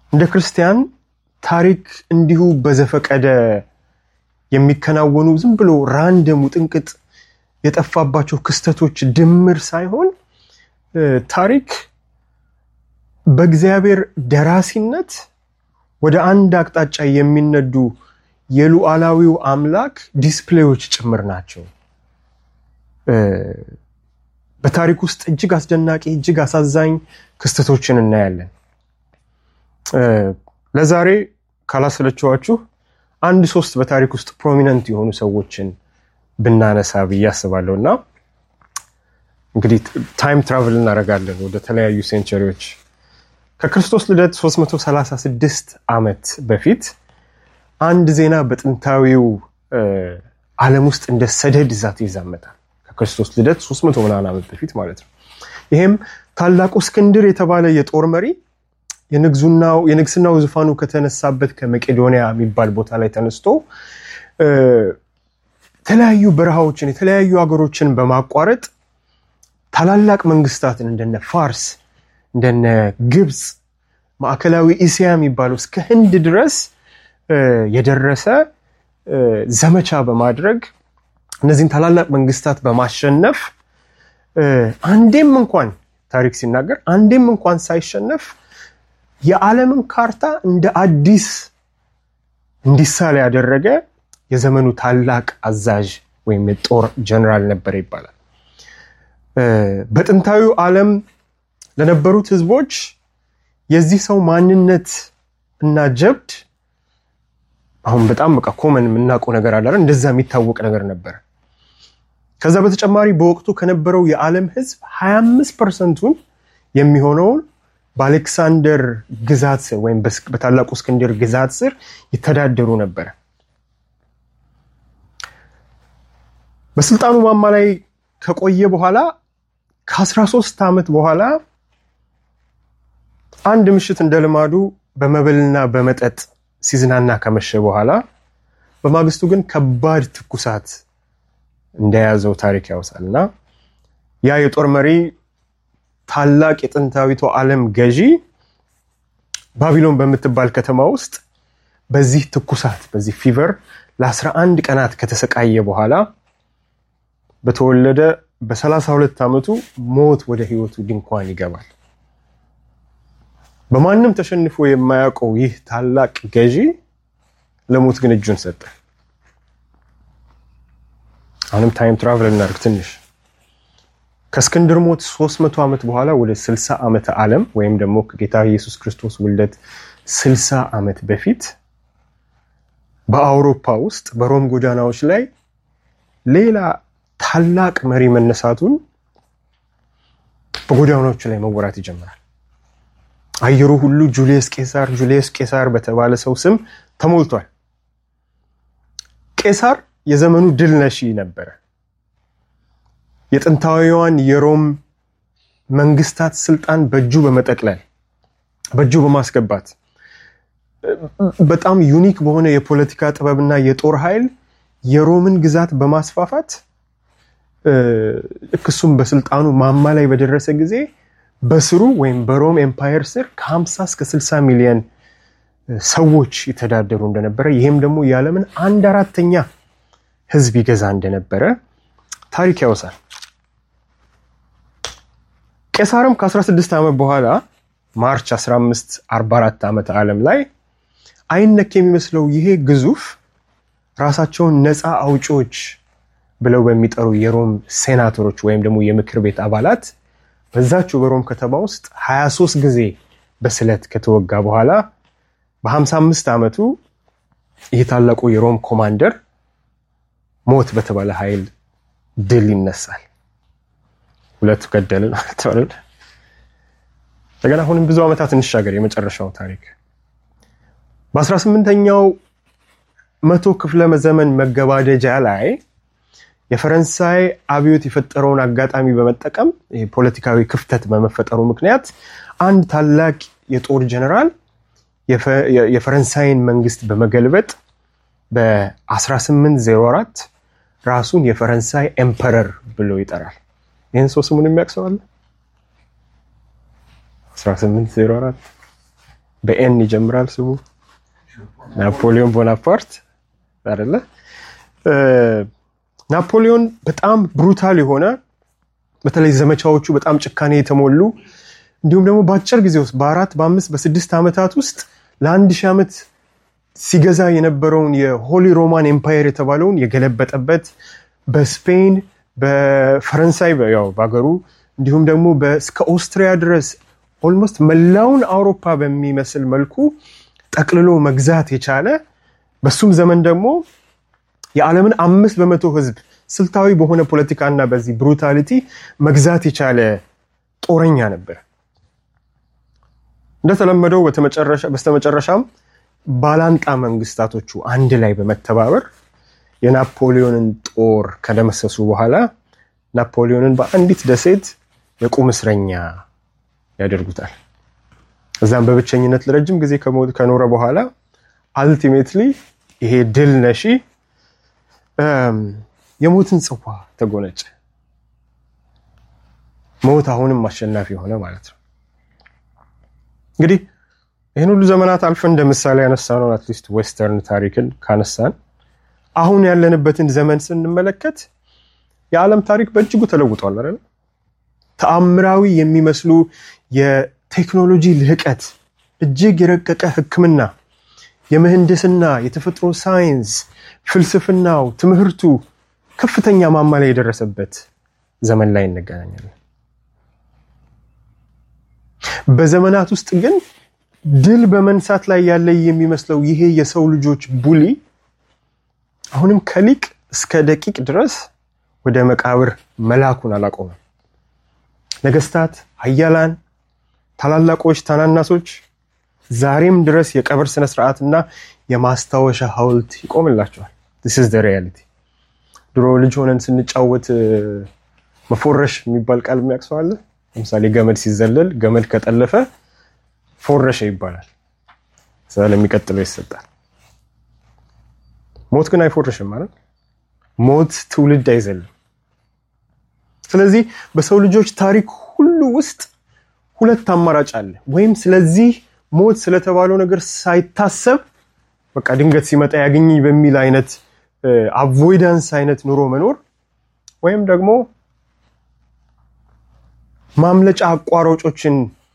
እንደ ክርስቲያን ታሪክ እንዲሁ በዘፈቀደ የሚከናወኑ ዝም ብሎ ራንደም ውጥንቅጥ የጠፋባቸው ክስተቶች ድምር ሳይሆን ታሪክ በእግዚአብሔር ደራሲነት ወደ አንድ አቅጣጫ የሚነዱ የሉዓላዊው አምላክ ዲስፕሌዎች ጭምር ናቸው። በታሪክ ውስጥ እጅግ አስደናቂ እጅግ አሳዛኝ ክስተቶችን እናያለን። ለዛሬ ካላሰለችኋችሁ አንድ ሶስት በታሪክ ውስጥ ፕሮሚነንት የሆኑ ሰዎችን ብናነሳ ብዬ አስባለሁ እና እንግዲህ ታይም ትራቭል እናደርጋለን ወደ ተለያዩ ሴንቸሪዎች ከክርስቶስ ልደት 336 ዓመት በፊት አንድ ዜና በጥንታዊው ዓለም ውስጥ እንደ ሰደድ እሳት ይዛመታል። ከክርስቶስ ልደት 300 ምናምን ዓመት በፊት ማለት ነው። ይሄም ታላቁ እስክንድር የተባለ የጦር መሪ የንግስናው ዙፋኑ ከተነሳበት ከመቄዶንያ የሚባል ቦታ ላይ ተነስቶ የተለያዩ በረሃዎችን የተለያዩ ሀገሮችን በማቋረጥ ታላላቅ መንግስታትን እንደነ ፋርስ እንደነ ግብፅ፣ ማዕከላዊ እስያ የሚባለው እስከ ህንድ ድረስ የደረሰ ዘመቻ በማድረግ እነዚህን ታላላቅ መንግስታት በማሸነፍ አንዴም እንኳን ታሪክ ሲናገር አንዴም እንኳን ሳይሸነፍ የዓለምን ካርታ እንደ አዲስ እንዲሳል ያደረገ የዘመኑ ታላቅ አዛዥ ወይም የጦር ጀነራል ነበር ይባላል። በጥንታዊው ዓለም ለነበሩት ህዝቦች የዚህ ሰው ማንነት እና ጀብድ አሁን በጣም በቃ ኮመን የምናውቀው ነገር አለ፣ እንደዛ የሚታወቅ ነገር ነበረ። ከዛ በተጨማሪ በወቅቱ ከነበረው የዓለም ህዝብ 25 ፐርሰንቱን የሚሆነውን በአሌክሳንደር ግዛት ስር ወይም በታላቁ እስክንድር ግዛት ስር ይተዳደሩ ነበረ። በስልጣኑ ማማ ላይ ከቆየ በኋላ ከ13 ዓመት በኋላ አንድ ምሽት እንደ ልማዱ በመብልና በመጠጥ ሲዝናና ከመሸ በኋላ በማግስቱ ግን ከባድ ትኩሳት እንደያዘው ታሪክ ያውሳል እና ያ የጦር መሪ ታላቅ የጥንታዊቷ ዓለም ገዢ ባቢሎን በምትባል ከተማ ውስጥ በዚህ ትኩሳት በዚህ ፊቨር ለ11 ቀናት ከተሰቃየ በኋላ በተወለደ በ32 ዓመቱ ሞት ወደ ህይወቱ ድንኳን ይገባል። በማንም ተሸንፎ የማያውቀው ይህ ታላቅ ገዢ ለሞት ግን እጁን ሰጠ። አሁንም ታይም ትራቨል እናድርግ ትንሽ ከእስክንድር ሞት 300 ዓመት በኋላ ወደ 60 ዓመተ ዓለም ወይም ደግሞ ከጌታ ኢየሱስ ክርስቶስ ውልደት 60 ዓመት በፊት በአውሮፓ ውስጥ በሮም ጎዳናዎች ላይ ሌላ ታላቅ መሪ መነሳቱን በጎዳናዎቹ ላይ መወራት ይጀምራል። አየሩ ሁሉ ጁልየስ ቄሳር ጁልየስ ቄሳር በተባለ ሰው ስም ተሞልቷል። ቄሳር የዘመኑ ድል ነሺ ነበረ። የጥንታዊዋን የሮም መንግስታት ስልጣን በእጁ በመጠቅለል በእጁ በማስገባት በጣም ዩኒክ በሆነ የፖለቲካ ጥበብና የጦር ኃይል የሮምን ግዛት በማስፋፋት ልክ እሱም በስልጣኑ ማማ ላይ በደረሰ ጊዜ በስሩ ወይም በሮም ኤምፓየር ስር ከ50 እስከ 60 ሚሊዮን ሰዎች ይተዳደሩ እንደነበረ ይህም ደግሞ የዓለምን አንድ አራተኛ ህዝብ ይገዛ እንደነበረ ታሪክ ያወሳል። ቄሳርም ከ16 ዓመት በኋላ ማርች 15 44 ዓመተ ዓለም ላይ አይነክ የሚመስለው ይሄ ግዙፍ ራሳቸውን ነፃ አውጪዎች ብለው በሚጠሩ የሮም ሴናተሮች ወይም ደግሞ የምክር ቤት አባላት በዛችው በሮም ከተማ ውስጥ 23 ጊዜ በስለት ከተወጋ በኋላ በ55 ዓመቱ ይህ ታላቁ የሮም ኮማንደር ሞት በተባለ ኃይል ድል ይነሳል። ሁለቱ ገደልን ማለት ነው። እንደገና አሁንም ብዙ ዓመታት እንሻገር። የመጨረሻው ታሪክ በ18ኛው መቶ ክፍለ ዘመን መገባደጃ ላይ የፈረንሳይ አብዮት የፈጠረውን አጋጣሚ በመጠቀም ፖለቲካዊ ክፍተት በመፈጠሩ ምክንያት አንድ ታላቅ የጦር ጀነራል የፈረንሳይን መንግስት በመገልበጥ በ1804 ራሱን የፈረንሳይ ኤምፐረር ብሎ ይጠራል። ይህን ሰው ስሙን የሚያውቅ ሰው አለ? 1804 በኤን ይጀምራል ስሙ ናፖሊዮን ቦናፓርት አይደለ? ናፖሊዮን በጣም ብሩታል የሆነ በተለይ ዘመቻዎቹ በጣም ጭካኔ የተሞሉ እንዲሁም ደግሞ በአጭር ጊዜ ውስጥ በአራት በአምስት በስድስት ዓመታት ውስጥ ለአንድ ሺህ ዓመት ሲገዛ የነበረውን የሆሊ ሮማን ኤምፓየር የተባለውን የገለበጠበት በስፔን በፈረንሳይ ያው በሀገሩ እንዲሁም ደግሞ እስከ ኦስትሪያ ድረስ ኦልሞስት መላውን አውሮፓ በሚመስል መልኩ ጠቅልሎ መግዛት የቻለ በሱም ዘመን ደግሞ የዓለምን አምስት በመቶ ህዝብ ስልታዊ በሆነ ፖለቲካና በዚህ ብሩታሊቲ መግዛት የቻለ ጦረኛ ነበር። እንደተለመደው በስተመጨረሻም ባላንጣ መንግስታቶቹ አንድ ላይ በመተባበር የናፖሊዮንን ጦር ከደመሰሱ በኋላ ናፖሊዮንን በአንዲት ደሴት የቁም እስረኛ ያደርጉታል። እዛም በብቸኝነት ለረጅም ጊዜ ከኖረ በኋላ አልቲሜትሊ ይሄ ድል ነሺ የሞትን ጽዋ ተጎነጨ። ሞት አሁንም አሸናፊ የሆነ ማለት ነው። እንግዲህ ይህን ሁሉ ዘመናት አልፈን እንደ ምሳሌ ያነሳ ነው አትሊስት ዌስተርን ታሪክን ካነሳን አሁን ያለንበትን ዘመን ስንመለከት የዓለም ታሪክ በእጅጉ ተለውጧል አይደል? ተአምራዊ የሚመስሉ የቴክኖሎጂ ልህቀት፣ እጅግ የረቀቀ ሕክምና፣ የምህንድስና፣ የተፈጥሮ ሳይንስ፣ ፍልስፍናው፣ ትምህርቱ ከፍተኛ ማማ ላይ የደረሰበት ዘመን ላይ እንገናኛለን። በዘመናት ውስጥ ግን ድል በመንሳት ላይ ያለ የሚመስለው ይሄ የሰው ልጆች ቡሊ አሁንም ከሊቅ እስከ ደቂቅ ድረስ ወደ መቃብር መላኩን አላቆመም። ነገስታት፣ ሀያላን፣ ታላላቆች፣ ታናናሶች ዛሬም ድረስ የቀብር ስነስርዓትና የማስታወሻ ሐውልት ይቆምላቸዋል። ስ ዝ ሪያሊቲ። ድሮ ልጅ ሆነን ስንጫወት መፎረሽ የሚባል ቃል የሚያቅሰው አለ። ለምሳሌ ገመድ ሲዘለል ገመድ ከጠለፈ ፎረሸ ይባላል። ለሚቀጥለው ይሰጣል። ሞት ግን አይፎርሽም ማለት ሞት ትውልድ አይዘልም። ስለዚህ በሰው ልጆች ታሪክ ሁሉ ውስጥ ሁለት አማራጭ አለ። ወይም ስለዚህ ሞት ስለተባለው ነገር ሳይታሰብ በቃ ድንገት ሲመጣ ያገኝ በሚል አይነት አቮይዳንስ አይነት ኑሮ መኖር ወይም ደግሞ ማምለጫ አቋራጮችን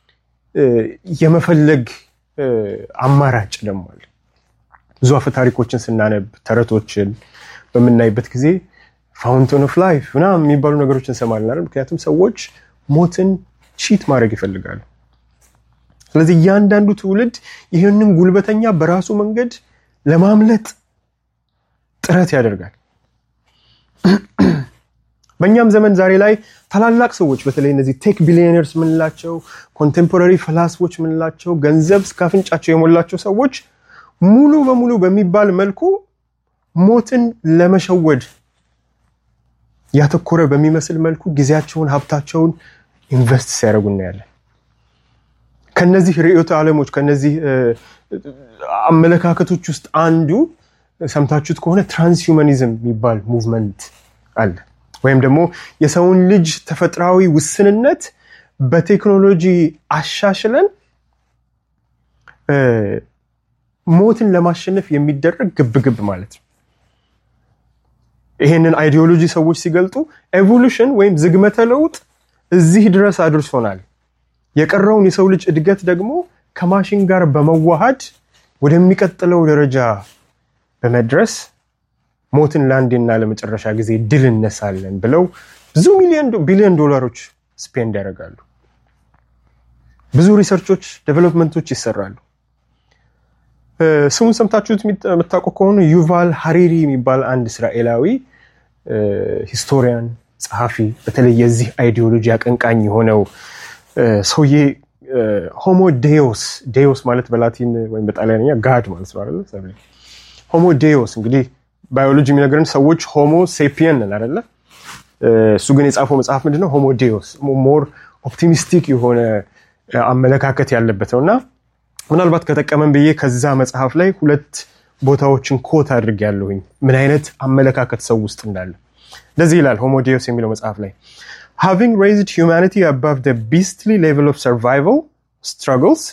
የመፈለግ አማራጭ ደግሞ አለ። ብዙ አፈ ታሪኮችን ስናነብ ተረቶችን በምናይበት ጊዜ ፋውንቴን ኦፍ ላይፍ ምናምን የሚባሉ ነገሮችን እንሰማለን። ምክንያቱም ሰዎች ሞትን ቺት ማድረግ ይፈልጋሉ። ስለዚህ እያንዳንዱ ትውልድ ይህንን ጉልበተኛ በራሱ መንገድ ለማምለጥ ጥረት ያደርጋል። በእኛም ዘመን ዛሬ ላይ ታላላቅ ሰዎች በተለይ እነዚህ ቴክ ቢሊዮነርስ ምንላቸው፣ ኮንቴምፖራሪ ፈላስፎች ምንላቸው፣ ገንዘብ እስከ አፍንጫቸው የሞላቸው ሰዎች ሙሉ በሙሉ በሚባል መልኩ ሞትን ለመሸወድ ያተኮረ በሚመስል መልኩ ጊዜያቸውን፣ ሀብታቸውን ኢንቨስት ሲያደርጉ እናያለን። ከነዚህ ርዕዮተ ዓለሞች ከነዚህ አመለካከቶች ውስጥ አንዱ ሰምታችሁት ከሆነ ትራንስሁማኒዝም የሚባል ሙቭመንት አለ። ወይም ደግሞ የሰውን ልጅ ተፈጥሯዊ ውስንነት በቴክኖሎጂ አሻሽለን ሞትን ለማሸነፍ የሚደረግ ግብግብ ማለት ነው። ይሄንን አይዲዮሎጂ ሰዎች ሲገልጡ ኤቮሉሽን ወይም ዝግመተ ለውጥ እዚህ ድረስ አድርሶናል። የቀረውን የሰው ልጅ እድገት ደግሞ ከማሽን ጋር በመዋሃድ ወደሚቀጥለው ደረጃ በመድረስ ሞትን ለአንዴና ለመጨረሻ ጊዜ ድል እነሳለን ብለው ብዙ ቢሊዮን ዶላሮች ስፔንድ ያደርጋሉ። ብዙ ሪሰርቾች፣ ዴቨሎፕመንቶች ይሰራሉ። ስሙን ሰምታችሁት የምታውቁ ከሆኑ ዩቫል ሀሪሪ የሚባል አንድ እስራኤላዊ ሂስቶሪያን ጸሐፊ፣ በተለይ የዚህ አይዲዮሎጂ አቀንቃኝ የሆነው ሰውዬ ሆሞ ዴዮስ ዴዮስ ማለት በላቲን ወይም በጣሊያንኛ ጋድ ማለት ነው አይደለ? ሆሞ ዴዮስ እንግዲህ ባዮሎጂ የሚነግረን ሰዎች ሆሞ ሴፒየን ነን አይደለ? እሱ ግን የጻፈው መጽሐፍ ምንድነው? ሆሞ ዴዮስ ሞር ኦፕቲሚስቲክ የሆነ አመለካከት ያለበት ነው እና ምናልባት ከጠቀመን ብዬ ከዛ መጽሐፍ ላይ ሁለት ቦታዎችን ኮት አድርግ ያለሁኝ ምን አይነት አመለካከት ሰው ውስጥ እንዳለ እንደዚህ ይላል ሆሞ ዴዮስ የሚለው መጽሐፍ ላይ having raised humanity above the beastly level of survival struggles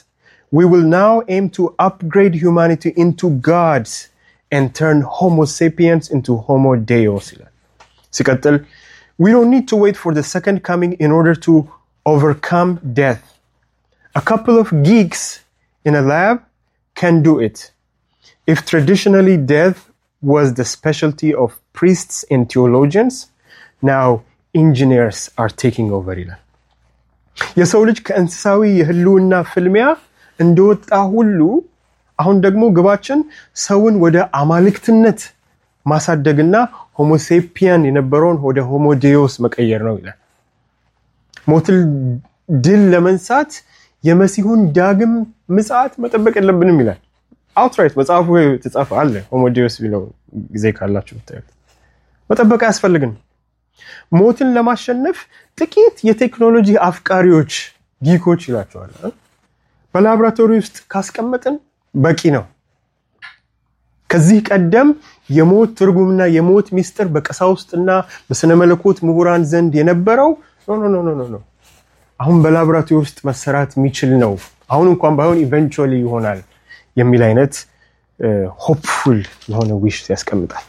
we will now aim to upgrade humanity into gods and turn homo sapiens into homo deos ይላል ሲቀጥል we don't need to wait for the second coming in order to overcome death a couple of geeks in a lab can do it if traditionally death was the specialty of priests and theologians now engineers are taking over ይላል የሰው ልጅ ከእንስሳዊ የህልውና ፍልሚያ እንደወጣ ሁሉ አሁን ደግሞ ግባችን ሰውን ወደ አማልክትነት ማሳደግና ሆሞሴፒያን የነበረውን ወደ ሆሞዴዎስ መቀየር ነው ይላል ሞትን ድል ለመንሳት የመሲሁን ዳግም ምጽአት መጠበቅ የለብንም ይላል አውትራይት መጽሐፉ የተጻፈ አለ ሆሞዴዎስ ቢለው ጊዜ ካላችሁ ብታዩት መጠበቅ አያስፈልግን ሞትን ለማሸነፍ ጥቂት የቴክኖሎጂ አፍቃሪዎች ጊኮች ይላቸዋል በላቦራቶሪ ውስጥ ካስቀመጥን በቂ ነው ከዚህ ቀደም የሞት ትርጉምና የሞት ሚስጥር በቀሳውስትና በስነ መለኮት ምሁራን ዘንድ የነበረው ኖ አሁን በላቦራቶሪ ውስጥ መሰራት የሚችል ነው አሁን እንኳን ባይሆን ኢቨንቹዋሊ ይሆናል የሚል አይነት ሆፕፉል የሆነ ዊሽ ያስቀምጣል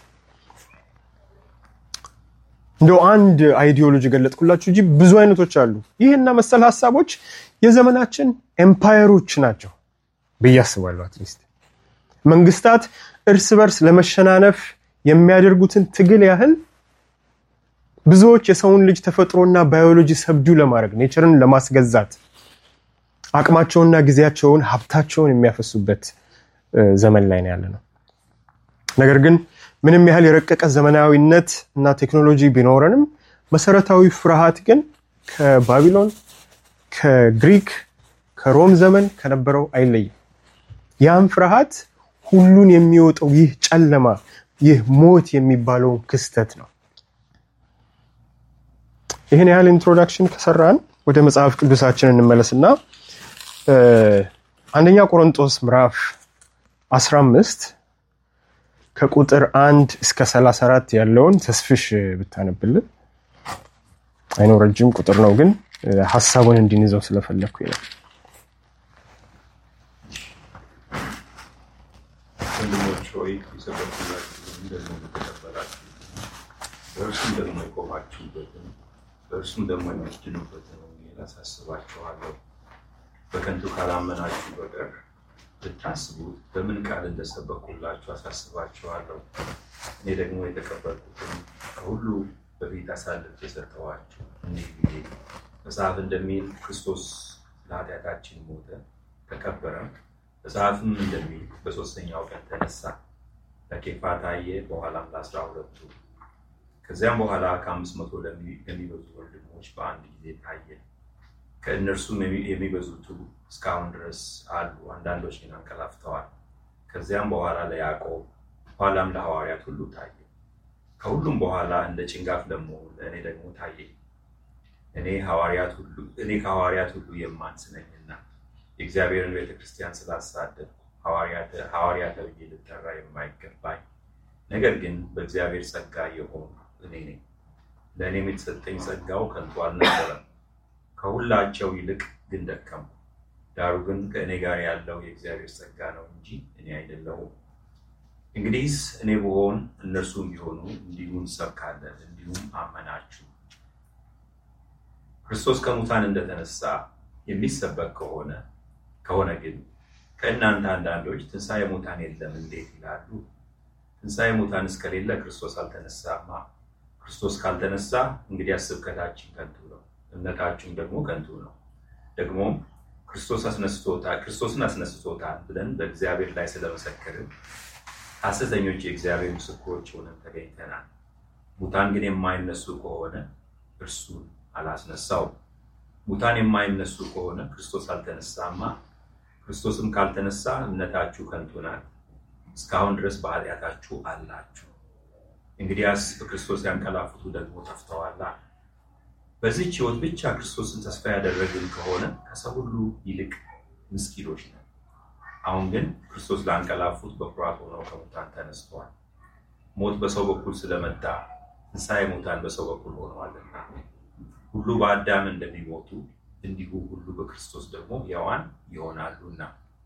እንደው አንድ አይዲዮሎጂ ገለጥኩላችሁ እንጂ ብዙ አይነቶች አሉ ይህና መሰል ሀሳቦች የዘመናችን ኤምፓየሮች ናቸው ብዬ አስባለሁ አትሊስት መንግስታት እርስ በርስ ለመሸናነፍ የሚያደርጉትን ትግል ያህል ብዙዎች የሰውን ልጅ ተፈጥሮና ባዮሎጂ ሰብዱ ለማድረግ ኔቸርን ለማስገዛት አቅማቸውንና ጊዜያቸውን ሀብታቸውን የሚያፈሱበት ዘመን ላይ ነው ያለ ነው ነገር ግን ምንም ያህል የረቀቀ ዘመናዊነት እና ቴክኖሎጂ ቢኖረንም መሰረታዊ ፍርሃት ግን ከባቢሎን ከግሪክ ከሮም ዘመን ከነበረው አይለይም ያም ፍርሃት ሁሉን የሚወጣው ይህ ጨለማ ይህ ሞት የሚባለው ክስተት ነው ይህን ያህል ኢንትሮዳክሽን ከሰራን ወደ መጽሐፍ ቅዱሳችን እንመለስና አንደኛ ቆሮንጦስ ምዕራፍ 15 ከቁጥር አንድ እስከ 34 ያለውን ተስፍሽ ብታነብልን አይኖ ረጅም ቁጥር ነው ግን ሀሳቡን እንዲንዘው ስለፈለግኩ ይላል ወንድሞች ሆይ የሰበኩላችሁ ደግሞ የተቀበላችሁ በእርሱም ደግሞ የቆማችሁበትን በእርሱም ደግሞ የምትድኑበትን ወንጌል አሳስባችኋለሁ በከንቱ ካላመናችሁ በቀር ብታስቡት በምን ቃል እንደሰበኩላችሁ አሳስባችኋለሁ እኔ ደግሞ የተቀበልኩትን ከሁሉ በፊት አሳልፍ የሰጠኋችሁ እንዲህ ጊዜ መጽሐፍ እንደሚል ክርስቶስ ለኃጢአታችን ሞተ ተቀበረም መጽሐፍም እንደሚል በሶስተኛው ቀን ተነሳ ለኬፋ ታየ በኋላም ለአስራ ሁለቱ ከዚያም በኋላ ከአምስት መቶ ለሚበዙ ወንድሞች በአንድ ጊዜ ታየ ከእነርሱም የሚበዙቱ እስካሁን ድረስ አሉ አንዳንዶች ግን አንቀላፍተዋል ከዚያም በኋላ ለያዕቆብ ኋላም ለሐዋርያት ሁሉ ታየ ከሁሉም በኋላ እንደ ጭንጋፍ ለመሆኑ ለእኔ ደግሞ ታየ እኔ እኔ ከሐዋርያት ሁሉ የማንስ ነኝና የእግዚአብሔርን ቤተክርስቲያን ስላሳደድኩ ሐዋርያ ተብዬ ልጠራ የማይገባኝ ነገር ግን በእግዚአብሔር ጸጋ የሆኑ እኔ ነኝ ለእኔም የተሰጠኝ ጸጋው ከንቱ አልነበረም ከሁላቸው ይልቅ ግን ደከሙ ዳሩ ግን ከእኔ ጋር ያለው የእግዚአብሔር ጸጋ ነው እንጂ እኔ አይደለሁም እንግዲህስ እኔ ብሆን እነርሱም ቢሆኑ እንዲሁ እንሰብካለን እንዲሁም አመናችሁ ክርስቶስ ከሙታን እንደተነሳ የሚሰበክ ከሆነ ከሆነ ግን ከእናንተ አንዳንዶች ትንሣኤ ሙታን የለም እንዴት ይላሉ ትንሣኤ ሙታን እስከሌለ ክርስቶስ አልተነሳማ ክርስቶስ ካልተነሳ እንግዲህ ስብከታችን ከንቱ ነው እምነታችሁም ደግሞ ከንቱ ነው ደግሞም ክርስቶስ አስነስቶታል ክርስቶስን አስነስቶታል ብለን በእግዚአብሔር ላይ ስለመሰከርን ሐሰተኞች የእግዚአብሔር ምስክሮች ሆነን ተገኝተናል ሙታን ግን የማይነሱ ከሆነ እርሱን አላስነሳው ሙታን የማይነሱ ከሆነ ክርስቶስ አልተነሳማ ክርስቶስም ካልተነሳ እምነታችሁ ከንቱ ናት እስካሁን ድረስ በኃጢአታችሁ አላችሁ እንግዲያስ በክርስቶስ ያንቀላፉቱ ደግሞ ጠፍተዋላ በዚህች ህይወት ብቻ ክርስቶስን ተስፋ ያደረግን ከሆነ ከሰው ሁሉ ይልቅ ምስኪኖች ነን አሁን ግን ክርስቶስ ላንቀላፉት በኩራት ሆነው ከሙታን ተነስተዋል ሞት በሰው በኩል ስለመጣ ትንሣኤ ሙታን በሰው በኩል ሆነዋልና ሁሉ በአዳም እንደሚሞቱ እንዲሁ ሁሉ በክርስቶስ ደግሞ ሕያዋን ይሆናሉና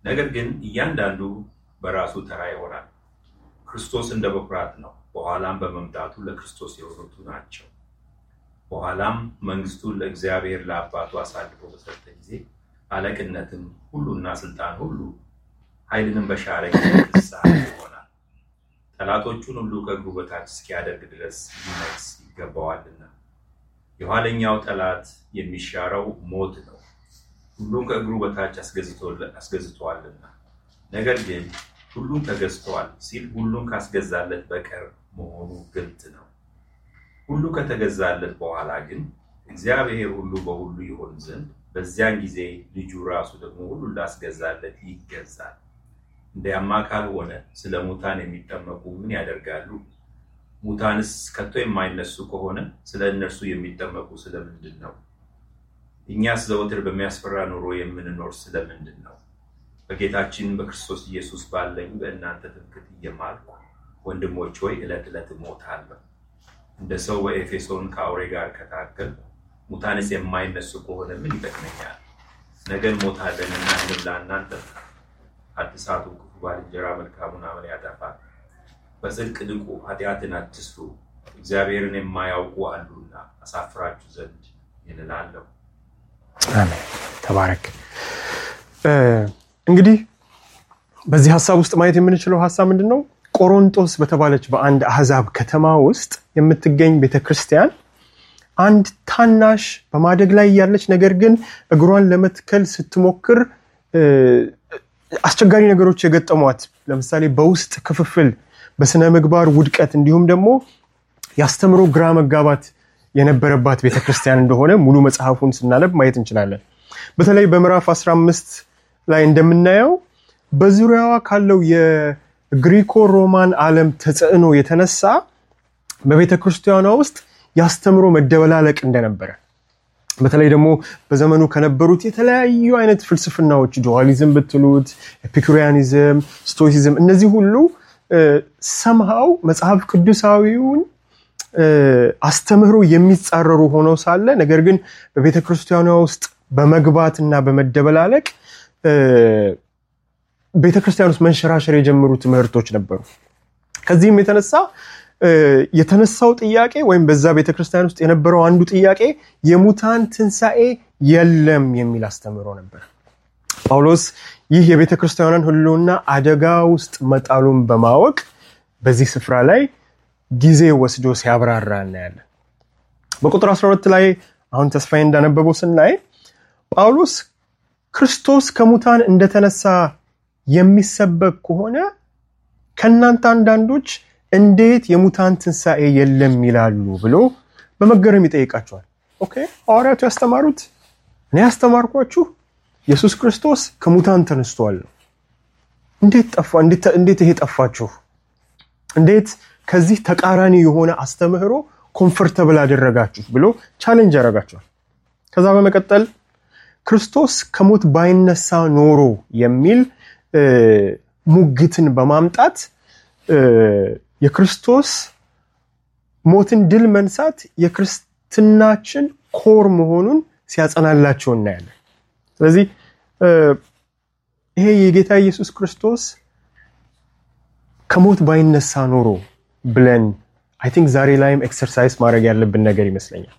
ነገር ግን እያንዳንዱ በራሱ ተራ ይሆናል። ክርስቶስ እንደ በኩራት ነው። በኋላም በመምጣቱ ለክርስቶስ የሆኑቱ ናቸው። በኋላም መንግስቱን ለእግዚአብሔር ለአባቱ አሳልፎ በሰጠ ጊዜ አለቅነትም ሁሉና ስልጣን ሁሉ ኃይልንም በሻረ ጊዜ ፍስሐ ይሆናል። ጠላቶቹን ሁሉ ከእግሩ በታች እስኪያደርግ ድረስ ሊነግስ ይገባዋልና። የኋለኛው ጠላት የሚሻረው ሞት ነው፣ ሁሉን ከእግሩ በታች አስገዝተዋልና። ነገር ግን ሁሉን ተገዝተዋል ሲል ሁሉን ካስገዛለት በቀር መሆኑ ግልጥ ነው። ሁሉ ከተገዛለት በኋላ ግን እግዚአብሔር ሁሉ በሁሉ ይሆን ዘንድ በዚያን ጊዜ ልጁ ራሱ ደግሞ ሁሉን ላስገዛለት ይገዛል። እንዲያማ ካልሆነ ስለ ሙታን የሚጠመቁ ምን ያደርጋሉ? ሙታንስ ከቶ የማይነሱ ከሆነ ስለ እነርሱ የሚጠመቁ ስለምንድን ነው? እኛስ ዘወትር በሚያስፈራ ኑሮ የምንኖር ስለምንድን ነው? በጌታችን በክርስቶስ ኢየሱስ ባለኝ በእናንተ ትምክህት እየማልኩ ወንድሞች ሆይ ዕለት ዕለት እሞታለሁ። እንደ ሰው በኤፌሶን ከአውሬ ጋር ከታገልኩ ሙታንስ የማይነሱ ከሆነ ምን ይጠቅመኛል? ነገ እንሞታለንና እንብላና እንጠጣ። አትሳቱ፣ ክፉ ባልንጀራ መልካሙን አመል ያጠፋል። በጽድቅ ንቁ፣ ኃጢአትን አትስሩ፣ እግዚአብሔርን የማያውቁ አሉና አሳፍራችሁ ዘንድ ይንላለሁ። አሜን። ተባረክ። እንግዲህ በዚህ ሀሳብ ውስጥ ማየት የምንችለው ሀሳብ ምንድን ነው? ቆሮንጦስ በተባለች በአንድ አህዛብ ከተማ ውስጥ የምትገኝ ቤተክርስቲያን አንድ ታናሽ በማደግ ላይ ያለች ነገር ግን እግሯን ለመትከል ስትሞክር አስቸጋሪ ነገሮች የገጠሟት ለምሳሌ በውስጥ ክፍፍል፣ በስነ ምግባር ውድቀት እንዲሁም ደግሞ ያስተምሮ ግራ መጋባት የነበረባት ቤተክርስቲያን እንደሆነ ሙሉ መጽሐፉን ስናነብ ማየት እንችላለን። በተለይ በምዕራፍ 15 ላይ እንደምናየው በዙሪያዋ ካለው የግሪኮ ሮማን ዓለም ተጽዕኖ የተነሳ በቤተ ክርስቲያኗ ውስጥ ያስተምሮ መደበላለቅ እንደነበረ በተለይ ደግሞ በዘመኑ ከነበሩት የተለያዩ አይነት ፍልስፍናዎች ዱዋሊዝም ብትሉት፣ ኤፒኩሪያኒዝም፣ ስቶይሲዝም እነዚህ ሁሉ ሰምሃው መጽሐፍ ቅዱሳዊውን አስተምህሮ የሚጻረሩ ሆነው ሳለ ነገር ግን በቤተ ክርስቲያኗ ውስጥ በመግባት እና በመደበላለቅ ቤተ ክርስቲያን ውስጥ መንሸራሸር የጀመሩ ትምህርቶች ነበሩ። ከዚህም የተነሳ የተነሳው ጥያቄ ወይም በዛ ቤተክርስቲያን ውስጥ የነበረው አንዱ ጥያቄ የሙታን ትንሣኤ የለም የሚል አስተምህሮ ነበር። ጳውሎስ ይህ የቤተ ክርስቲያኗን ሕልውና አደጋ ውስጥ መጣሉን በማወቅ በዚህ ስፍራ ላይ ጊዜ ወስዶ ሲያብራራ እናያለን። በቁጥር 12 ላይ አሁን ተስፋዬ እንዳነበበው ስናይ ጳውሎስ ክርስቶስ ከሙታን እንደተነሳ የሚሰበክ ከሆነ ከእናንተ አንዳንዶች እንዴት የሙታን ትንሣኤ የለም ይላሉ ብሎ በመገረም ይጠይቃቸዋል። ኦኬ ሐዋርያቱ ያስተማሩት እኔ ያስተማርኳችሁ ኢየሱስ ክርስቶስ ከሙታን ተነስቷል ነው። እንዴት ጠፋ? እንዴት ይሄ ጠፋችሁ? እንዴት ከዚህ ተቃራኒ የሆነ አስተምህሮ ኮምፈርተብል አደረጋችሁ ብሎ ቻሌንጅ ያደርጋቸዋል። ከዛ በመቀጠል ክርስቶስ ከሞት ባይነሳ ኖሮ የሚል ሙግትን በማምጣት የክርስቶስ ሞትን ድል መንሳት የክርስትናችን ኮር መሆኑን ሲያጸናላቸው እናያለን። ስለዚህ ይሄ የጌታ ኢየሱስ ክርስቶስ ከሞት ባይነሳ ኖሮ ብለን አይ ቲንክ ዛሬ ላይም ኤክሰርሳይዝ ማድረግ ያለብን ነገር ይመስለኛል።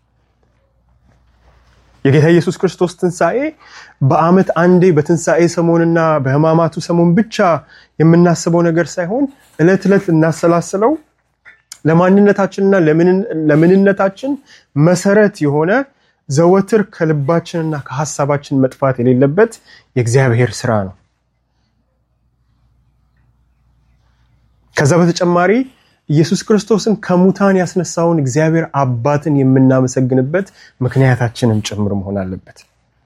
የጌታ ኢየሱስ ክርስቶስ ትንሣኤ በዓመት አንዴ በትንሣኤ ሰሞንና በሕማማቱ ሰሞን ብቻ የምናስበው ነገር ሳይሆን ዕለት ዕለት ልናሰላስለው ለማንነታችንና ለምንነታችን መሰረት የሆነ ዘወትር ከልባችንና ከሀሳባችን መጥፋት የሌለበት የእግዚአብሔር ስራ ነው። ከዛ በተጨማሪ ኢየሱስ ክርስቶስን ከሙታን ያስነሳውን እግዚአብሔር አባትን የምናመሰግንበት ምክንያታችንም ጭምር መሆን አለበት።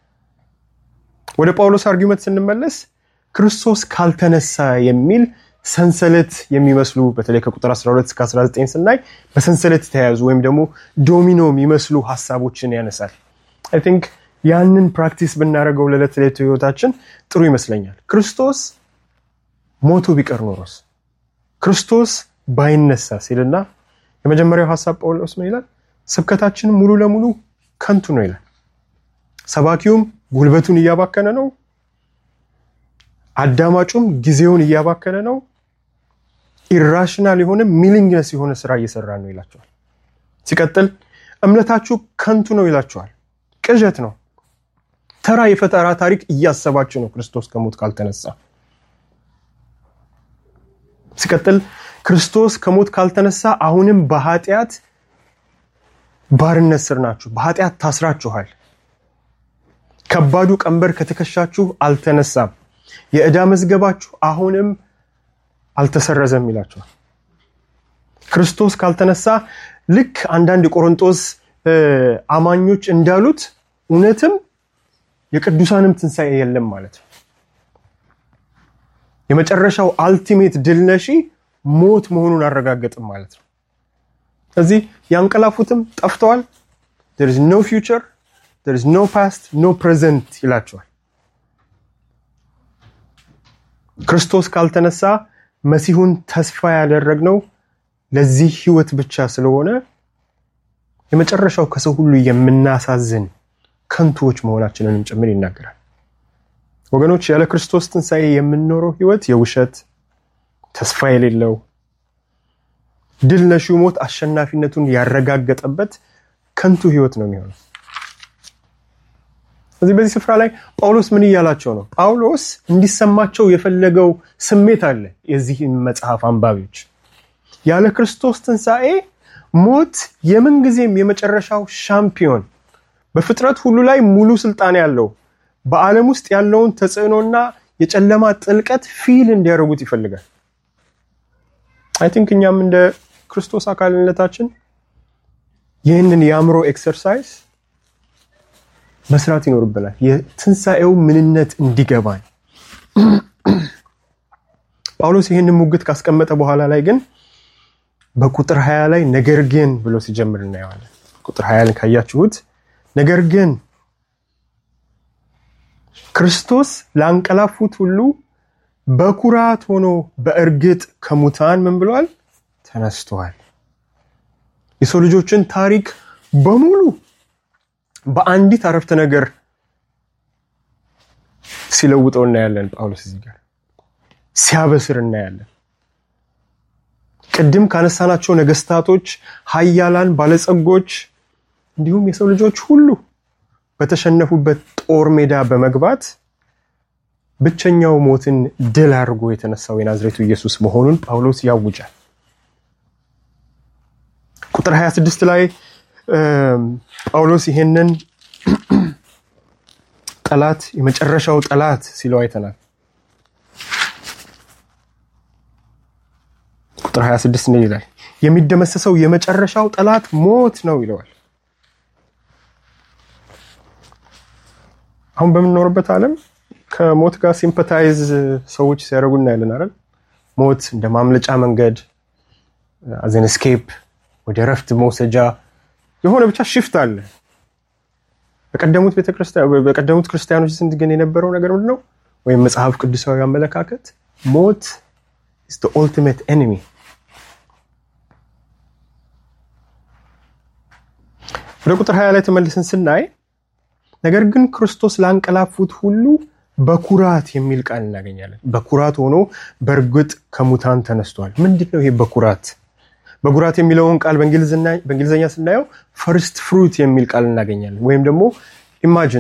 ወደ ጳውሎስ አርጊመንት ስንመለስ ክርስቶስ ካልተነሳ የሚል ሰንሰለት የሚመስሉ በተለይ ከቁጥር 12 እስከ 19 ስናይ በሰንሰለት የተያያዙ ወይም ደግሞ ዶሚኖ የሚመስሉ ሀሳቦችን ያነሳል። አይ ቲንክ ያንን ፕራክቲስ ብናደርገው ለዕለት ዕለት ህይወታችን ጥሩ ይመስለኛል። ክርስቶስ ሞቶ ቢቀር ኖሮስ ክርስቶስ ባይነሳ ሲልና የመጀመሪያው ሀሳብ ጳውሎስ ምን ይላል? ስብከታችን ሙሉ ለሙሉ ከንቱ ነው ይላል። ሰባኪውም ጉልበቱን እያባከነ ነው፣ አዳማጩም ጊዜውን እያባከነ ነው፣ ኢራሽናል የሆነ ሚሊንግነስ የሆነ ስራ እየሰራ ነው ይላቸዋል። ሲቀጥል እምነታችሁ ከንቱ ነው ይላቸዋል። ቅዠት ነው። ተራ የፈጠራ ታሪክ እያሰባችሁ ነው ክርስቶስ ከሞት ካልተነሳ። ሲቀጥል ክርስቶስ ከሞት ካልተነሳ አሁንም በኃጢአት ባርነት ስር ናችሁ። በኃጢአት ታስራችኋል። ከባዱ ቀንበር ከትከሻችሁ አልተነሳም። የዕዳ መዝገባችሁ አሁንም አልተሰረዘም ይላቸዋል። ክርስቶስ ካልተነሳ ልክ አንዳንድ የቆሮንጦስ አማኞች እንዳሉት እውነትም የቅዱሳንም ትንሣኤ የለም ማለት ነው። የመጨረሻው አልቲሜት ድል ነሺ ሞት መሆኑን አረጋገጥም ማለት ነው። ስለዚህ ያንቀላፉትም ጠፍተዋል። there is no future there is no past no present ይላቸዋል። ክርስቶስ ካልተነሳ መሲሁን ተስፋ ያደረግነው ለዚህ ህይወት ብቻ ስለሆነ የመጨረሻው ከሰው ሁሉ የምናሳዝን ከንቱዎች መሆናችንንም ጭምር ይናገራል። ወገኖች ያለ ክርስቶስ ትንሣኤ የምንኖረው ህይወት የውሸት ተስፋ የሌለው ድል ነሺው ሞት አሸናፊነቱን ያረጋገጠበት ከንቱ ህይወት ነው የሚሆነው። ስለዚህ በዚህ ስፍራ ላይ ጳውሎስ ምን እያላቸው ነው? ጳውሎስ እንዲሰማቸው የፈለገው ስሜት አለ። የዚህ መጽሐፍ አንባቢዎች ያለ ክርስቶስ ትንሣኤ ሞት የምንጊዜም የመጨረሻው ሻምፒዮን፣ በፍጥረት ሁሉ ላይ ሙሉ ስልጣን ያለው በዓለም ውስጥ ያለውን ተጽዕኖና የጨለማ ጥልቀት ፊል እንዲያደርጉት ይፈልጋል። አይ ቲንክ እኛም እንደ ክርስቶስ አካልነታችን ይህንን የአእምሮ ኤክሰርሳይዝ መስራት ይኖርብናል። የትንሣኤው ምንነት እንዲገባን። ጳውሎስ ይህንን ሙግት ካስቀመጠ በኋላ ላይ ግን በቁጥር ሀያ ላይ ነገር ግን ብሎ ሲጀምር እናየዋለን። ቁጥር ሀያ ላይ ካያችሁት ነገር ግን ክርስቶስ ላንቀላፉት ሁሉ በኩራት ሆኖ በእርግጥ ከሙታን ምን ብሏል? ተነስተዋል። የሰው ልጆችን ታሪክ በሙሉ በአንዲት አረፍተ ነገር ሲለውጠው እናያለን። ጳውሎስ እዚህ ጋር ሲያበስር እናያለን። ቅድም ካነሳናቸው ነገስታቶች፣ ሀያላን፣ ባለጸጎች እንዲሁም የሰው ልጆች ሁሉ በተሸነፉበት ጦር ሜዳ በመግባት ብቸኛው ሞትን ድል አድርጎ የተነሳው የናዝሬቱ ኢየሱስ መሆኑን ጳውሎስ ያውጃል። ቁጥር 26 ላይ ጳውሎስ ይሄንን ጠላት የመጨረሻው ጠላት ሲለው አይተናል። ቁጥር 26 ምን ይላል? የሚደመሰሰው የመጨረሻው ጠላት ሞት ነው ይለዋል። አሁን በምንኖርበት ዓለም ከሞት ጋር ሲምፐታይዝ ሰዎች ሲያደርጉ እናያለን አይደል? ሞት እንደ ማምለጫ መንገድ አዘን ስኬፕ ወደ ረፍት መውሰጃ የሆነ ብቻ ሽፍት አለ። በቀደሙት በቀደሙት ክርስቲያኖች ዘንድ ግን የነበረው ነገር ምንድን ነው? ወይም መጽሐፍ ቅዱሳዊ አመለካከት ሞት ኢዝ ዘ ኦልቲሜት ኤኒሚ። ወደ ቁጥር ሀያ ላይ ተመልሰን ስናይ ነገር ግን ክርስቶስ ላንቀላፉት ሁሉ በኩራት የሚል ቃል እናገኛለን። በኩራት ሆኖ በእርግጥ ከሙታን ተነስቷል። ምንድን ነው ይሄ በኩራት? በኩራት የሚለውን ቃል በእንግሊዝኛ ስናየው ፈርስት ፍሩት የሚል ቃል እናገኛለን። ወይም ደግሞ ኢማጅን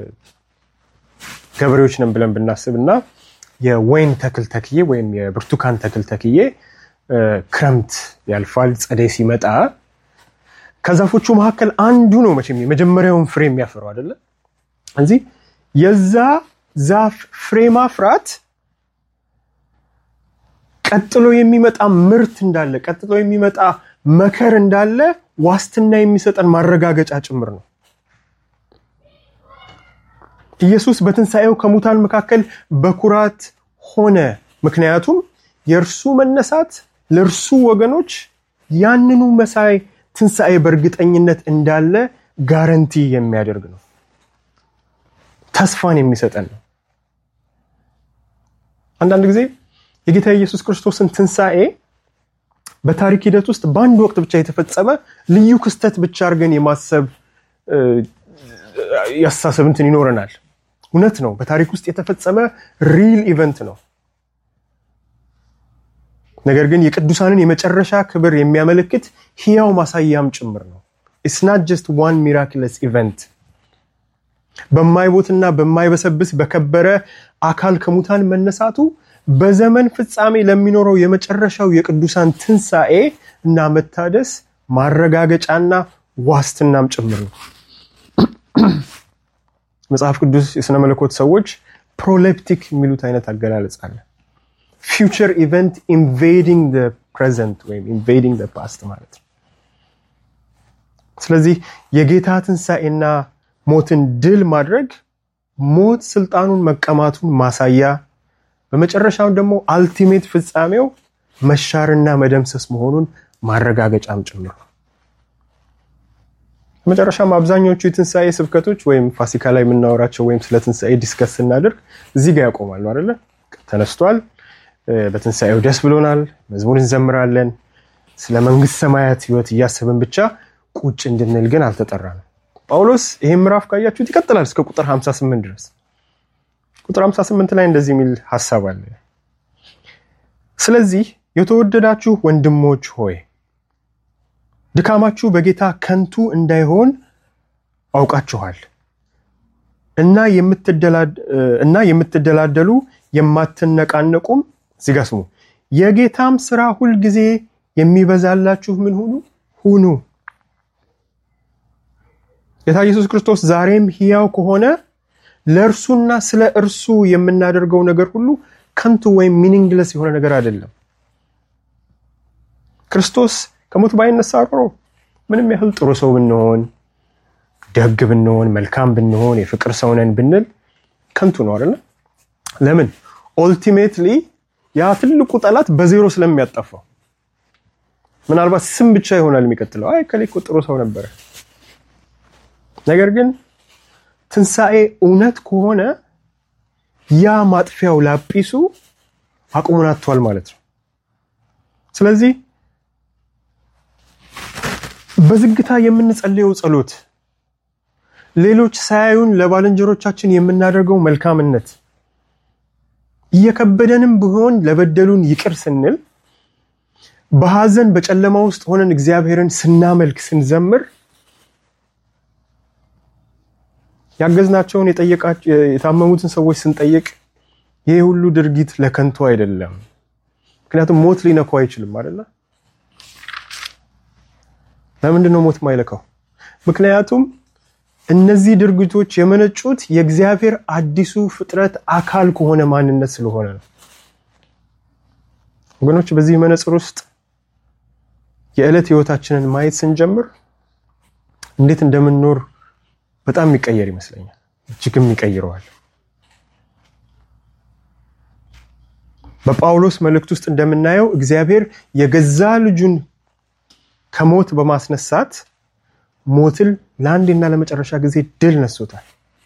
ገበሬዎች ነን ብለን ብናስብ እና የወይን ተክል ተክዬ ወይም የብርቱካን ተክል ተክዬ ክረምት ያልፋል፣ ጸደይ ሲመጣ ከዛፎቹ መካከል አንዱ ነው መቼም የመጀመሪያውን ፍሬ የሚያፈረው አይደለ? እዚህ የዛ ዛፍ ፍሬ ማፍራት ቀጥሎ የሚመጣ ምርት እንዳለ ቀጥሎ የሚመጣ መከር እንዳለ ዋስትና የሚሰጠን ማረጋገጫ ጭምር ነው። ኢየሱስ በትንሣኤው ከሙታን መካከል በኩራት ሆነ። ምክንያቱም የእርሱ መነሳት ለእርሱ ወገኖች ያንኑ መሳይ ትንሣኤ በእርግጠኝነት እንዳለ ጋረንቲ የሚያደርግ ነው። ተስፋን የሚሰጠን ነው። አንዳንድ ጊዜ የጌታ ኢየሱስ ክርስቶስን ትንሣኤ በታሪክ ሂደት ውስጥ በአንድ ወቅት ብቻ የተፈጸመ ልዩ ክስተት ብቻ አድርገን የማሰብ ያስተሳሰብ እንትን ይኖረናል። እውነት ነው። በታሪክ ውስጥ የተፈጸመ ሪል ኢቨንት ነው። ነገር ግን የቅዱሳንን የመጨረሻ ክብር የሚያመለክት ሕያው ማሳያም ጭምር ነው። ኢትስ ናት ጀስት ዋን ሚራክለስ ኢቨንት። በማይቦትና በማይበሰብስ በከበረ አካል ከሙታን መነሳቱ በዘመን ፍጻሜ ለሚኖረው የመጨረሻው የቅዱሳን ትንሣኤ እና መታደስ ማረጋገጫና ዋስትናም ጭምር ነው። መጽሐፍ ቅዱስ የሥነ መለኮት ሰዎች ፕሮሌፕቲክ የሚሉት አይነት አገላለጽ አለ። ፊውቸር ኢቨንት ኢንቬዲንግ ፕሬዘንት ወይም ኢንቬዲንግ ፓስት ማለት ነው። ስለዚህ የጌታ ትንሣኤና ሞትን ድል ማድረግ ሞት ስልጣኑን መቀማቱን ማሳያ፣ በመጨረሻው ደግሞ አልቲሜት ፍጻሜው መሻርና መደምሰስ መሆኑን ማረጋገጫም ጭምር ነው። በመጨረሻም አብዛኛዎቹ የትንሣኤ ስብከቶች ወይም ፋሲካ ላይ የምናወራቸው ወይም ስለ ትንሣኤ ዲስከስ ስናደርግ እዚህ ጋር ያቆማሉ አይደለ? ተነስቷል፣ በትንሣኤው ደስ ብሎናል፣ መዝሙር እንዘምራለን። ስለ መንግስት ሰማያት ህይወት እያሰብን ብቻ ቁጭ እንድንል ግን አልተጠራንም። ጳውሎስ ይህን ምዕራፍ ካያችሁት ይቀጥላል እስከ ቁጥር 58 ድረስ። ቁጥር 58 ላይ እንደዚህ የሚል ሀሳብ አለ። ስለዚህ የተወደዳችሁ ወንድሞች ሆይ ድካማችሁ በጌታ ከንቱ እንዳይሆን አውቃችኋል እና የምትደላደሉ የማትነቃነቁም እዚህ ጋ ስሙ የጌታም ስራ ሁልጊዜ የሚበዛላችሁ ምን ሁኑ ሁኑ ጌታ ኢየሱስ ክርስቶስ ዛሬም ሕያው ከሆነ ለእርሱና ስለ እርሱ የምናደርገው ነገር ሁሉ ከንቱ ወይም ሚኒንግለስ የሆነ ነገር አይደለም። ክርስቶስ ከሞት ባይነሳ ኖሮ ምንም ያህል ጥሩ ሰው ብንሆን፣ ደግ ብንሆን፣ መልካም ብንሆን፣ የፍቅር ሰው ነን ብንል ከንቱ ነው አይደለ? ለምን? ኦልቲሜትሊ ያ ትልቁ ጠላት በዜሮ ስለሚያጠፋው ምናልባት ስም ብቻ ይሆናል የሚቀጥለው። አይ ከሌ እኮ ጥሩ ሰው ነበረ። ነገር ግን ትንሣኤ እውነት ከሆነ ያ ማጥፊያው ላጲሱ አቅሙን አጥቷል ማለት ነው። ስለዚህ በዝግታ የምንጸልየው ጸሎት፣ ሌሎች ሳያዩን ለባልንጀሮቻችን የምናደርገው መልካምነት፣ እየከበደንም ቢሆን ለበደሉን ይቅር ስንል፣ በሐዘን በጨለማ ውስጥ ሆነን እግዚአብሔርን ስናመልክ ስንዘምር ያገዝናቸውን የታመሙትን ሰዎች ስንጠይቅ ይህ ሁሉ ድርጊት ለከንቱ አይደለም። ምክንያቱም ሞት ሊነካው አይችልም አይደለ? ለምንድን ነው ሞት ማይለካው? ምክንያቱም እነዚህ ድርጊቶች የመነጩት የእግዚአብሔር አዲሱ ፍጥረት አካል ከሆነ ማንነት ስለሆነ ነው። ወገኖች በዚህ መነጽር ውስጥ የዕለት ህይወታችንን ማየት ስንጀምር እንዴት እንደምንኖር በጣም የሚቀየር ይመስለኛል። እጅግም ይቀይረዋል። በጳውሎስ መልእክት ውስጥ እንደምናየው እግዚአብሔር የገዛ ልጁን ከሞት በማስነሳት ሞትን ለአንዴና ለመጨረሻ ጊዜ ድል ነሶታል።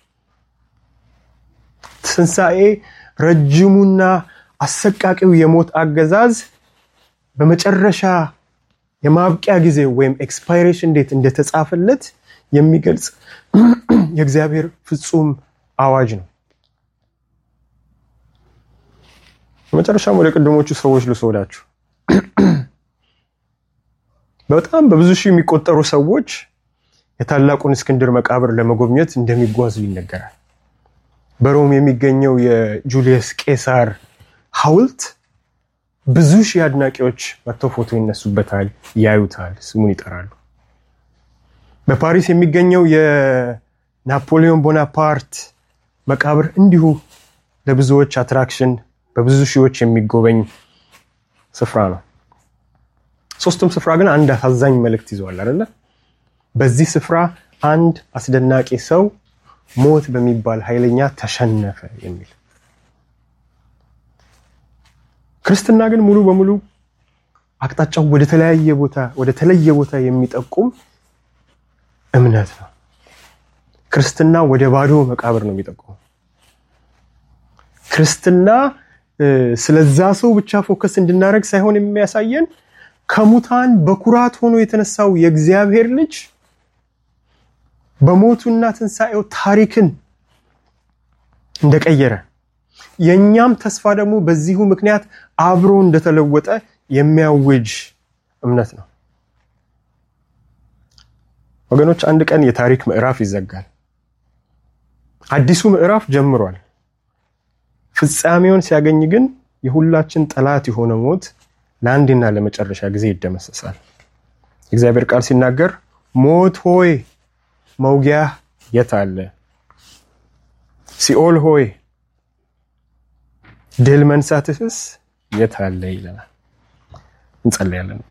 ትንሣኤ ረጅሙና አሰቃቂው የሞት አገዛዝ በመጨረሻ የማብቂያ ጊዜ ወይም ኤክስፓይሬሽን ዴት እንደተጻፈለት የሚገልጽ የእግዚአብሔር ፍጹም አዋጅ ነው። በመጨረሻም ወደ ቅድሞቹ ሰዎች ልስወዳችሁ። በጣም በብዙ ሺህ የሚቆጠሩ ሰዎች የታላቁን እስክንድር መቃብር ለመጎብኘት እንደሚጓዙ ይነገራል። በሮም የሚገኘው የጁሊየስ ቄሳር ሐውልት ብዙ ሺህ አድናቂዎች መጥተው ፎቶ ይነሱበታል፣ ያዩታል፣ ስሙን ይጠራሉ። በፓሪስ የሚገኘው የናፖሊዮን ቦናፓርት መቃብር እንዲሁ ለብዙዎች አትራክሽን በብዙ ሺዎች የሚጎበኝ ስፍራ ነው። ሶስቱም ስፍራ ግን አንድ አሳዛኝ መልእክት ይዘዋል አይደለ? በዚህ ስፍራ አንድ አስደናቂ ሰው ሞት በሚባል ኃይለኛ ተሸነፈ የሚል ክርስትና ግን ሙሉ በሙሉ አቅጣጫው ወደ ተለያየ ቦታ ወደ ተለየ ቦታ የሚጠቁም እምነት ነው። ክርስትና ወደ ባዶ መቃብር ነው የሚጠቁመው። ክርስትና ስለዛ ሰው ብቻ ፎከስ እንድናደርግ ሳይሆን የሚያሳየን ከሙታን በኩራት ሆኖ የተነሳው የእግዚአብሔር ልጅ በሞቱና ትንሣኤው ታሪክን እንደቀየረ የእኛም ተስፋ ደግሞ በዚሁ ምክንያት አብሮ እንደተለወጠ የሚያውጅ እምነት ነው። ወገኖች አንድ ቀን የታሪክ ምዕራፍ ይዘጋል። አዲሱ ምዕራፍ ጀምሯል። ፍጻሜውን ሲያገኝ ግን የሁላችን ጠላት የሆነ ሞት ለአንድና ለመጨረሻ ጊዜ ይደመሰሳል። የእግዚአብሔር ቃል ሲናገር ሞት ሆይ መውጊያ የት አለ? ሲኦል ሆይ ድል መንሳትህስ የት አለ? ይለናል። እንጸለያለን።